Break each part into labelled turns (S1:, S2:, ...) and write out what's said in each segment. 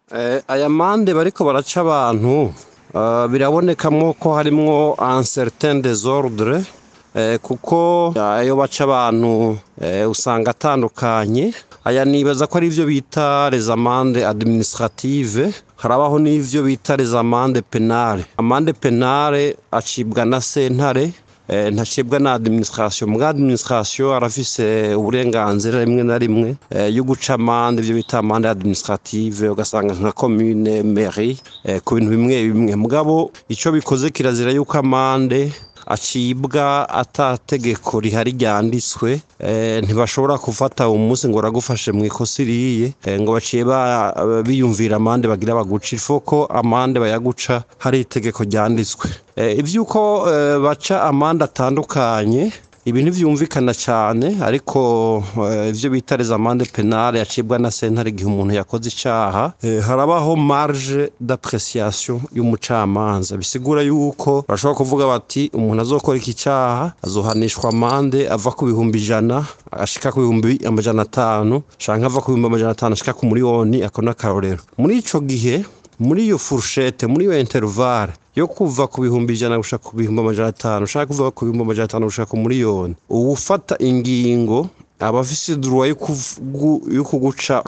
S1: aya mande bariko baraca abantu birabonekamwo ko harimwo un certain desordre kuko ayo baca abantu usanga atandukanye aya nibaza ko ari ivyo bita les amande administrative harabaho n'ivyo bita les amande penale amande penale acibwa na sentare ntacibwa na administration mbwa administration arafise uburenganzira rimwe na rimwe yo guca amande ivyo bita amande administrative ugasanga nka commune mairie ku bintu bimwe bimwe mugabo ico bikoze kirazira yuko amande acibwa ata tegeko rihari ryanditswe ntibashobora gufata umunsi ngo uragufashe mu ikosa iriye ngo baciye biyumvira amande bagira baguca ifoko amande bayaguca hari itegeko ryanditswe ivyuko baca amande atandukanye ibi ntivyumvikana cyane ariko ivyo bita les amande penale yacibwa na sentare igihe umuntu yakoze icaha harabaho marge d'appréciation y'umucamanza bisigura yuko bashobora kuvuga bati umuntu azokora iki caha azohanishwa amande ava ku bihumbi ijana ashika ku bihumbi amajana atanu canke ava ku bihumbi amajana atanu ashika ku miliyoni ako n'akarorero muri ico gihe muri iyo fourchette muri iyo intervalle yo kuva ku bihumbi ijana gushaka ku bihumbi amajana atanu ushaka kuva ku bihumbi amajana atanu gushaka ku miliyoni uwufata ingingo aba afise droit yo kuguca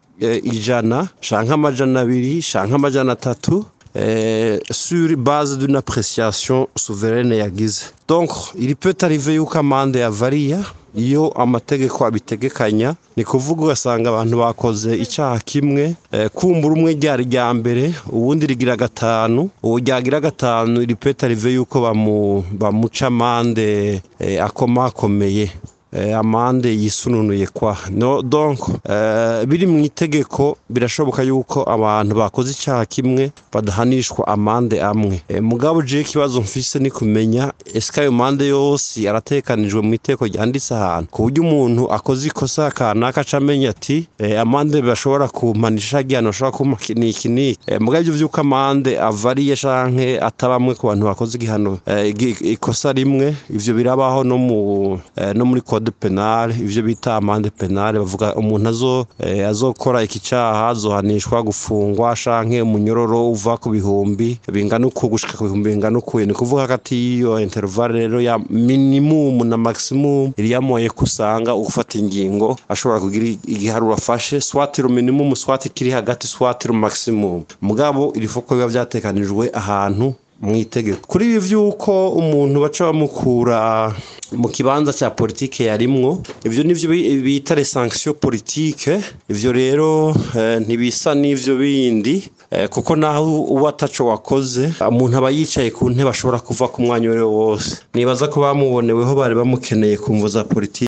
S1: ijana canke amajana abiri canke amajana atatu sur base d'une appréciation souveraine yagize donc il peut arriver yuko amande yavariya iyo amategeko abitegekanya ni kuvuga ugasanga abantu bakoze icyaha kimwe kumbura umwe ryari rya mbere ubundi rigira gatanu ubu ryagira gatanu ripeta rive yuko bamuca amande akomakomeye amande yisununuye kwa no donc biri mu itegeko birashoboka yuko abantu bakoze icyaha kimwe badahanishwa amande amwe mugabo je ikibazo mfise ni kumenya ese ayo mande yose aratekanijwe mu iteko ryanditse ahantu ku buryo umuntu akoze ikosa kanaka aca amenya ati amande bashobora kumpanisha igihano bashobora kumpa iki n'iki mugabo ivyo vy'uko amande avariye canke atabamwe ku bantu bakoze igihano ikosa rimwe ivyo birabaho no mu no muri code penale ivyo bita amande penale bavuga umuntu azo azokora iki caha azohanishwa gufungwa canke umunyororo uva ku bihumbi bingana uko gushika ku bihumbi bingana uko ni kuvuga hagati y'iyo intervalle rero ya minimum na maximum iriyamoye kusanga ufata ingingo ashobora kugira igiharuro afashe swati ru minimum swati kiri hagati swati ru maximum mugabo irifoko biba vyatekanijwe ahantu mu itegeko kuri ibi vy'uko umuntu baca bamukura mu kibanza cya politike yarimwo ivyo nivyo bita les sanctions politike ivyo rero ntibisa n'ivyo bindi kuko naho uba ataco wakoze umuntu aba yicaye ku ntebe ashobora kuva ku mwanya wose nibaza ko bamuboneweho bari bamukeneye ku mvo za politike